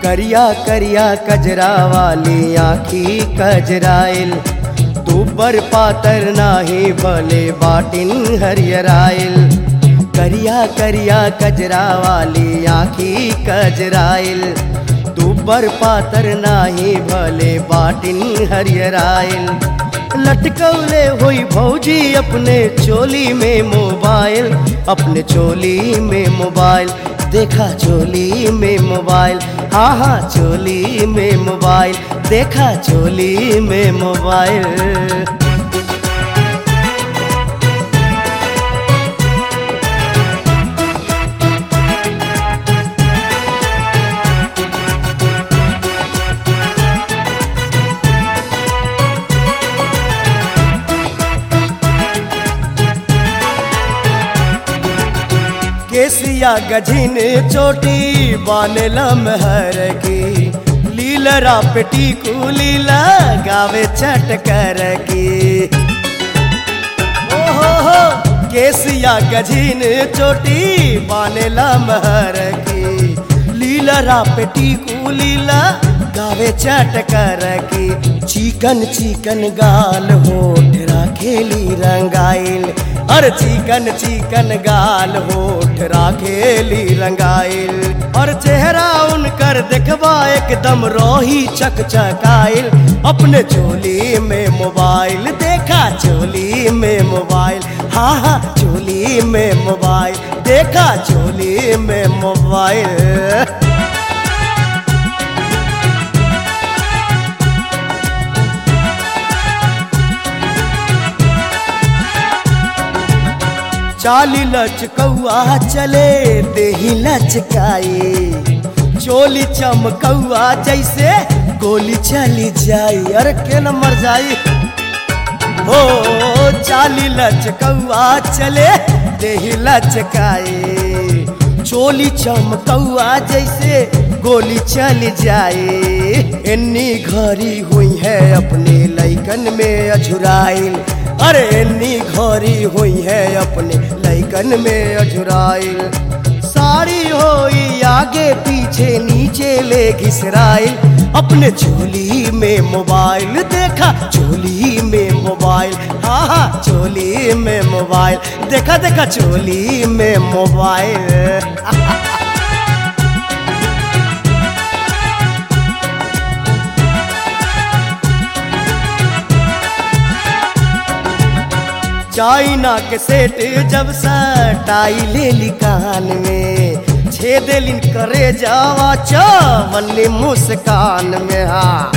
करिया करिया कजरा वाली आखी कजराइल दूबर पातर नाही भले बाटिन हरियराइल करिया करिया कजरा वाली आखी कजराइल दूबर पातर नाही भले बाटिन हरियराइल लटकौले हुई भौजी अपने चोली में मोबाइल अपने चोली में मोबाइल देखा चोली में मोबाइल हाँ हाँ चोली में मोबाइल देखा चोली में मोबाइल केसिया गझिन चोटी बानल महर की लीलरा पेटी को लीला गावे चटकर की ओहो हो केसिया गझिन चोटी बानल महर की लीलरा पेटी को लीला गावे चटकर की चिकन चिकन गाल होठ राखेली रंगाइल और चिकन चिकन गाल होठ राखेली रंगाइल और चेहरा उनकर देखबा एकदम रोही चकचकाइल अपने चोली में मोबाइल देखा चोली में मोबाइल हाँ हाँ चोली में मोबाइल देखा चोली में मोबाइल चाली लचकौआ चले देही लचकाए चोली चमकौआ जैसे गोली चली जाई अरे के नंबर जाई हो चाली लचकौआ चले देही लचकाए चोली चमकौआ जैसे गोली चली जाए इन्नी घड़ी हुई है अपने लैकन में अझुराइल अरे इन्नी घड़ी हुई है अपने लैकन में अझुराइल साड़ी होई आगे पीछे नीचे ले घिसराइल अपने चोली में मोबाइल देखा चोली में मोबाइल हाँ हाँ चोली में मोबाइल देखा देखा चोली में मोबाइल चाइना के सेट जब सटाई ले ली कान में छेद लिन करे जावा चवन्नी मुस्कान में हाँ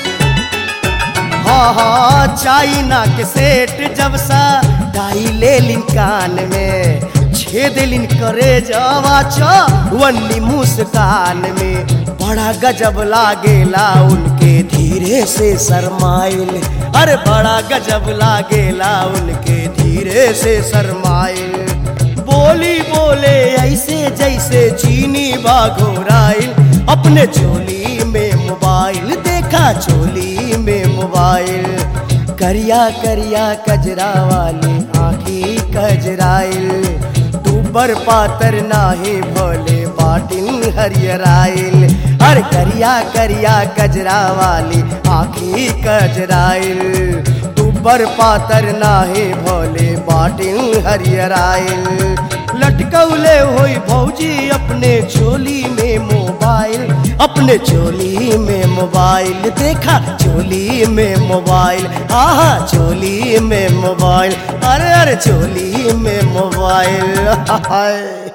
हाँ हाँ चाइना के सेट जब सटाई ले लिन कान में छेद लिन करे जावा चवन्नी मुस्कान में बड़ा गजब लागेला उनके धीरे से शरमाइल अरे बड़ा गजब लागेला उनके धीरे से शरमाइल बोली बोले ऐसे जैसे चीनी बाघोराइल अपने चोली में मोबाइल देखा चोली में मोबाइल करिया करिया कजरा वाली आखी कजराइल दूबर पातर नाही भोले बाटिन हरियराइल अरे करिया करिया कजरा वाली आखी कजराइल दूबर पातर नाही भोले बाटिन हरियराइल लटकौले होई भौजी अपने चोली में मोबाइल अपने चोली में मोबाइल देखा चोली में मोबाइल आहा चोली में मोबाइल अरे अरे चोली में मोबाइल हाय